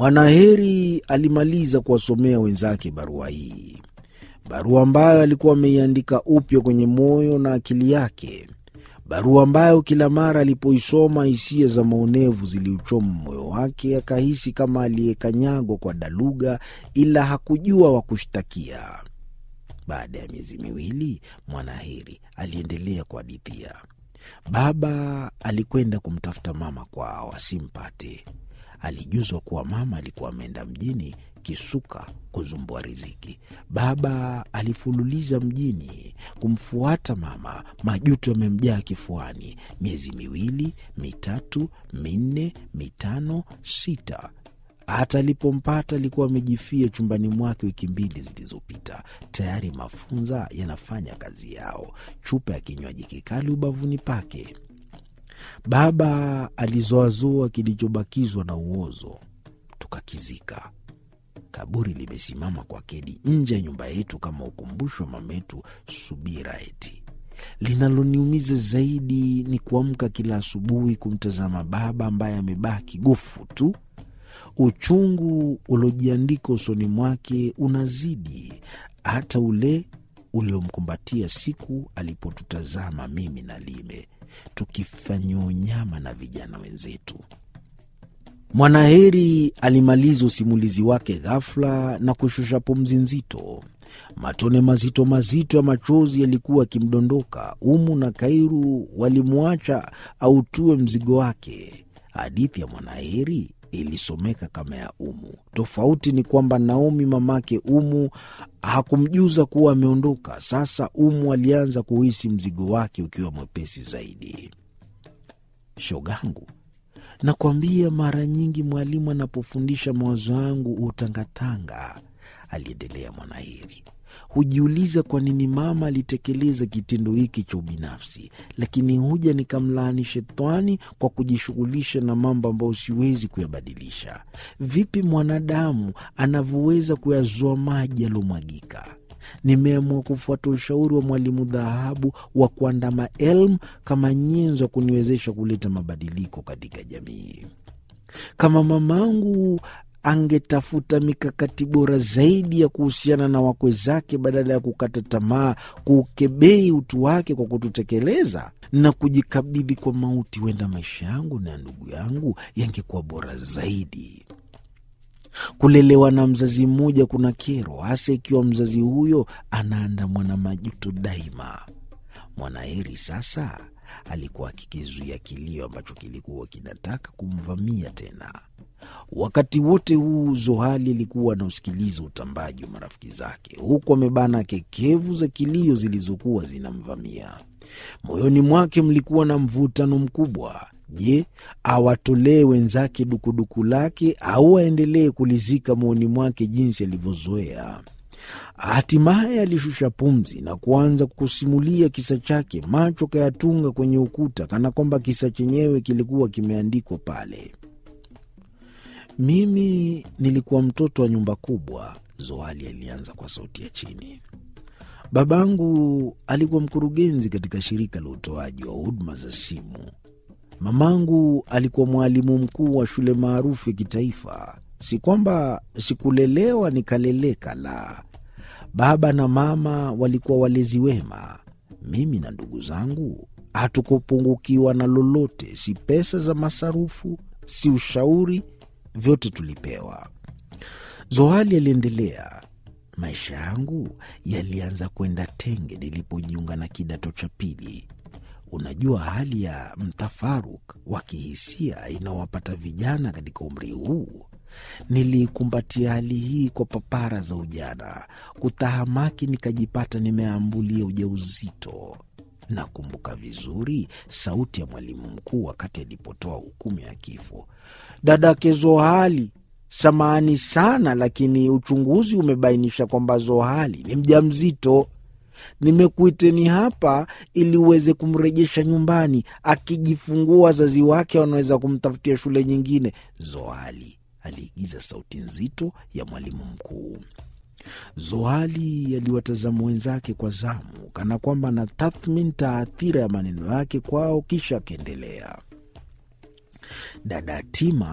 Mwanaheri alimaliza kuwasomea wenzake barua hii, barua ambayo alikuwa ameiandika upya kwenye moyo na akili yake, barua ambayo kila mara alipoisoma hisia za maonevu ziliuchoma moyo wake, akahisi kama aliyekanyagwa kwa daluga, ila hakujua wa kushtakia. Baada ya miezi miwili, Mwanaheri aliendelea kuhadithia. Baba alikwenda kumtafuta mama kwao asimpate. Alijuzwa kuwa mama alikuwa ameenda mjini kisuka kuzumbua riziki. Baba alifululiza mjini kumfuata mama, majuto yamemjaa kifuani. Miezi miwili, mitatu, minne, mitano, sita hata alipompata alikuwa amejifia chumbani mwake wiki mbili zilizopita. Tayari mafunza yanafanya kazi yao, chupa ya kinywaji kikali ubavuni pake. Baba alizoazoa kilichobakizwa na uozo, tukakizika. Kaburi limesimama kwa kedi nje ya nyumba yetu kama ukumbusho wa mametu Subira. Eti linaloniumiza zaidi ni kuamka kila asubuhi kumtazama baba ambaye amebaki gofu tu. Uchungu uliojiandika usoni mwake unazidi hata ule uliomkumbatia siku alipotutazama mimi na Lime tukifanyiwa unyama na vijana wenzetu. Mwanaheri alimaliza usimulizi wake ghafla na kushusha pumzi nzito. Matone mazito mazito ya machozi yalikuwa akimdondoka. Umu na Kairu walimwacha autue mzigo wake. Hadithi ya Mwanaheri ilisomeka kama ya Umu. Tofauti ni kwamba Naomi mamake Umu hakumjuza kuwa ameondoka. Sasa Umu alianza kuhisi mzigo wake ukiwa mwepesi zaidi. Shogangu, nakwambia mara nyingi mwalimu anapofundisha mawazo yangu hutangatanga, aliendelea Mwanaheri. Hujiuliza kwa nini mama alitekeleza kitendo hiki cha ubinafsi, lakini huja nikamlaani shetani kwa kujishughulisha na mambo ambayo siwezi kuyabadilisha. Vipi mwanadamu anavyoweza kuyazoa maji yaliyomwagika? Nimeamua kufuata ushauri wa mwalimu dhahabu wa kuandama elmu kama nyenzo ya kuniwezesha kuleta mabadiliko katika jamii. Kama mamangu angetafuta mikakati bora zaidi ya kuhusiana na wakwe zake badala ya kukata tamaa, kuukebei utu wake kwa kututekeleza na kujikabidhi kwa mauti, huenda maisha yangu na ya ndugu yangu yangekuwa bora zaidi. Kulelewa na mzazi mmoja kuna kero, hasa ikiwa mzazi huyo anaandamwa na majuto daima. Mwanaheri sasa alikuwa akikizuia kilio ambacho kilikuwa kinataka kumvamia tena. Wakati wote huu Zohali alikuwa anausikiliza utambaji wa marafiki zake, huku amebana kekevu za kilio zilizokuwa zinamvamia. Moyoni mwake mlikuwa na mvutano mkubwa. Je, awatolee wenzake dukuduku lake au aendelee kulizika moyoni mwake jinsi alivyozoea? Hatimaye alishusha pumzi na kuanza kusimulia kisa chake, macho kayatunga kwenye ukuta, kana kwamba kisa chenyewe kilikuwa kimeandikwa pale. Mimi nilikuwa mtoto wa nyumba kubwa, Zoali alianza kwa sauti ya chini. Babangu alikuwa mkurugenzi katika shirika la utoaji wa huduma za simu. Mamangu alikuwa mwalimu mkuu wa shule maarufu ya kitaifa. Si kwamba sikulelewa nikaleleka, la. Baba na mama walikuwa walezi wema. Mimi na ndugu zangu hatukupungukiwa na lolote, si pesa za masarufu, si ushauri, vyote tulipewa. Zohali aliendelea. Maisha yangu yalianza kwenda tenge nilipojiunga na kidato cha pili. Unajua hali ya mtafaruk wa kihisia inawapata vijana katika umri huu. Niliikumbatia hali hii kwa papara za ujana, kutahamaki, nikajipata nimeambulia ujauzito. Nakumbuka vizuri sauti ya mwalimu mkuu wakati alipotoa hukumu ya kifo. Dadake Zohali, samahani sana, lakini uchunguzi umebainisha kwamba Zohali ni mjamzito. Nimekuiteni hapa ili uweze kumrejesha nyumbani. Akijifungua wazazi wake wanaweza kumtafutia shule nyingine. Zohali aliigiza sauti nzito ya mwalimu mkuu. Zohali aliwatazama wenzake kwa zamu, kana kwamba anatathmini taathira ya maneno yake kwao, kisha akaendelea. Dada Tima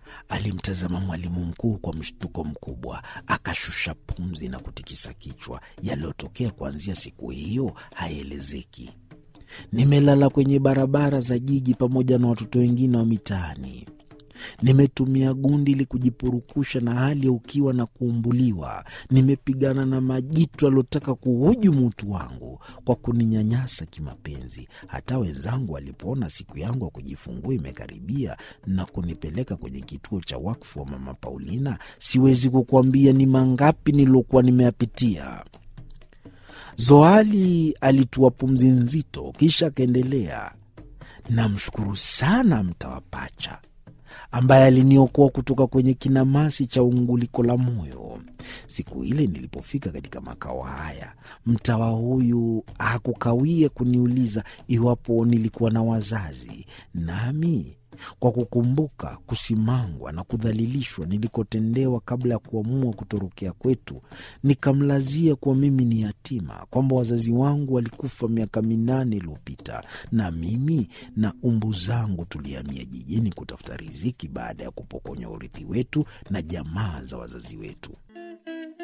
Alimtazama mwalimu mkuu kwa mshtuko mkubwa, akashusha pumzi na kutikisa kichwa. Yaliyotokea kuanzia siku hiyo haelezeki. Nimelala kwenye barabara za jiji pamoja na watoto wengine wa mitaani. Nimetumia gundi ili kujipurukusha na hali ya ukiwa na kuumbuliwa. Nimepigana na majitu aliotaka kuhujumu utu wangu kwa kuninyanyasa kimapenzi. Hata wenzangu walipoona siku yangu ya kujifungua imekaribia na kunipeleka kwenye kituo cha wakfu wa Mama Paulina, siwezi kukuambia ni mangapi niliokuwa nimeyapitia. Zoali alitua pumzi nzito, kisha akaendelea, namshukuru sana mtawapacha ambaye aliniokoa kutoka kwenye kinamasi cha unguliko la moyo. Siku ile nilipofika katika makao haya, mtawa huyu hakukawia kuniuliza iwapo nilikuwa na wazazi, nami kwa kukumbuka kusimangwa na kudhalilishwa nilikotendewa kabla ya kuamua kutorokea kwetu, nikamlazia kuwa mimi ni yatima, kwamba wazazi wangu walikufa miaka minane iliyopita, na mimi na umbu zangu tulihamia jijini kutafuta riziki baada ya kupokonywa urithi wetu na jamaa za wazazi wetu.